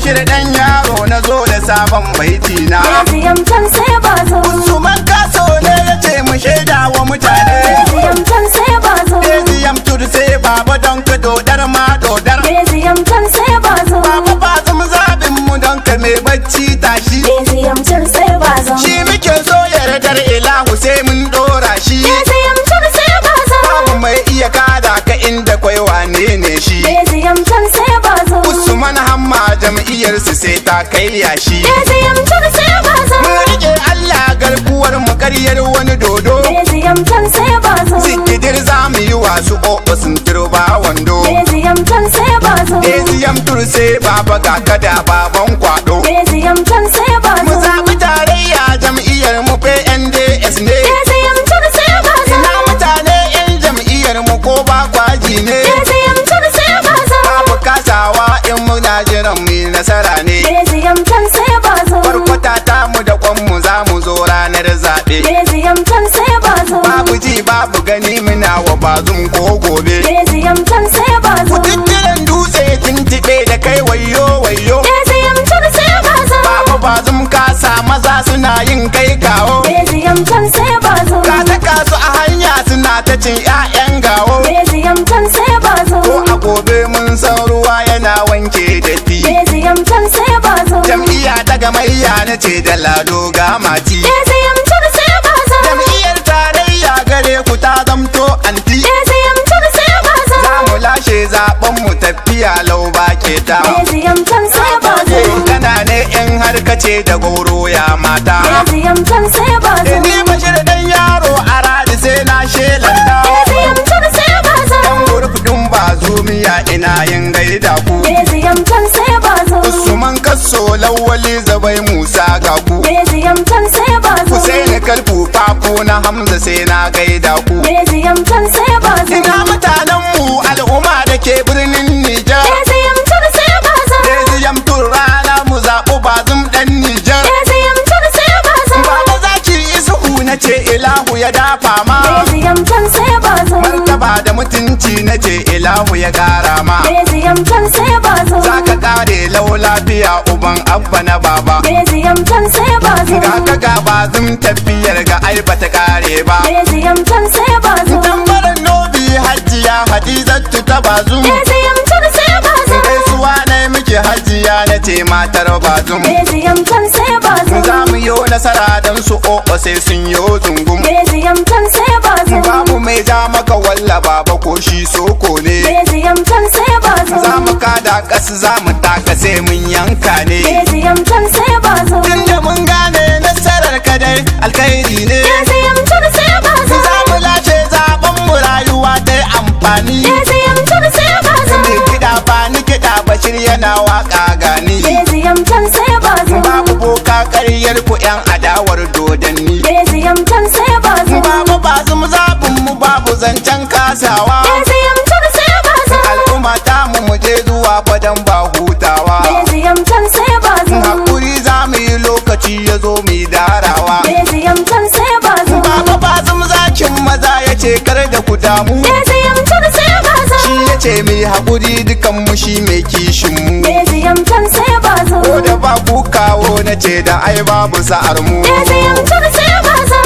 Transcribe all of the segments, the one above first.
bashir dan yaro na zo da sabon baiti na Beziyam can sai ba zo. Usman kaso ne ya ce mu shaida wa mutane Beziyam can sai ba zo. Eziyam tudu sai baba don ka dodar ma dodar Beziyam can sai ba zo. Baba ba zama zaɓin mu don ka mai bacci tashi Beziyam can sai ba zo. Shi muke so yardar ilahu sai mun ɗora shi Beziyam can sai ba zo. Babu mai iya kada ka inda kwai wane ne shi Beziyam can sai ba zo. Usman hamma jam'iyyarsu sai ta kai yashi Beziyam can sai ba zo. Mun rike Allah garkuwar mu karyar wani dodo Beziyam can sai ba zo. Sikidir za mu yi wasu ƙoƙo sun turba wando Beziyam can sai ba zo. Eziyam turse baba ga kada baban kwado Beziyam can sai ba Mu zo. zaɓi tarayya jam'iyyar mu PNDS ne Beziyam can sai ba zo. Ina mutane 'yan jam'iyyar mu ko ba kwaji ne Beziyam can sai ba zo. Babu kasawa in muna jiran mu yi nasara ne Beziyam can sai ba zo. Farkwata ta mu da kwan mu za mu zo ranar zaɓe Beziyam can sai ba zo. Babu ji babu gani muna wa bazum ko gobe Beziyam can sai ba zo. Kututturen dutse tuntuɓe da kai wayo wayo Beziyam can sai ba zo. Babu bazum kasa maza suna yin kai kawo Beziyam can sai ba zo. Ka saka su a hanya suna ta cin 'ya'yan gawo Beziyam can sai ba zo. Ko a gobe mun san ruwa yana wanke datti Beziyam can sai ba zo. Jam'iyya ta gamayya na ce da lado ga mati Beziyam can sai ba zo. Jam'iyyar tarayya gare ku ta zamto anti Beziyam can sai ba zo. Za mu lashe zaben mu tafiya lau ba ke ta Beziyam can sai ba zo. Kana ne in har kace da goro ya mata Beziyam can sai ba zo. Ni bashir dan yaro a radi sai na shelanta Beziyam can sai ba zo. Dan gurfudin ba zumiya ina yin gaida ku Beziyam can sai ba zo. Usman kasso lawali zabai Musa ga ku Beziyam can sai ba zo. Husaini kalfu fafo na Hamza sai na gaida ku Beziyam can sai ba zo. Ina mutanen mu al'umma da ke birnin Nijar Beziyam can sai ba zo. Beziyam tun rana mu zaɓu bazum ɗan Nijar Beziyam can sai ba zo. Baba zaki isuhu na ce ilahu ya dafa ma Beziyam can sai ba zo. Martaba da mutunci na ce ilahu ya ƙara ma Beziyam can sai ba zo. Za ka ƙare lau lafiya uban abba na baba Beziyam can sai ba zo. Ga ka ga bazum tafiyar ga ai bata ƙare ba Beziyam can sai ba zo. Tambarin nobi hajiya hadizatu ta bazum Beziyam can sai ba zo. Gaisuwa na yi miki hajiya na ce matar bazum Beziyam can sai ba zo. Za mu yo nasara don su o'o sai sun yo zungum Beziyam can sai ba zo. Babu mai ja maka walla baba ko shi soko ne Beziyam can sai ba zo. Za mu kada ƙasa za mu taka sai mun yanka ne Beziyam can sai ba zo. Tunda mun gane nasarar kadai alkhairi ne Beziyam can sai ba zo. Za mu lashe zaben mu rayuwa ta yi amfani Beziyam can sai ba zo. Ni kiɗa ba ni kiɗa bashir yana waka gani Beziyam can sai ba zo. Babu boka ƙaryar ku 'yan adawar dodanni Beziyam can sai ba zo. Babu ba mu zaɓin mu babu zancen kasawa Beziyam can sai ba zo. Al'umma ta mu mu je zuwa fadan ba hutawa Beziyam can sai ba zo. Hakuri za mu yi lokaci ya zo mu yi darawa Beziyam can sai ba zo. Baba ba mu zakin maza ya ce kar da ku damu Beziyam can sai ba zo. Shi ya ce mu yi haƙuri dukan mu shi mai kishin mu Beziyam can sai ba zo. Ko da ba ku kawo na ce da ai babu sa'ar mu Beziyam can sai ba zo.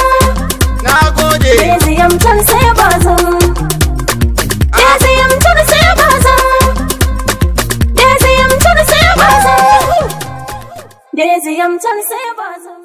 Na gode Beziyam can sai ba zo. Beziyam can sai ba zo. Beziyam can sai ba zo. Beziyam can sai ba zo.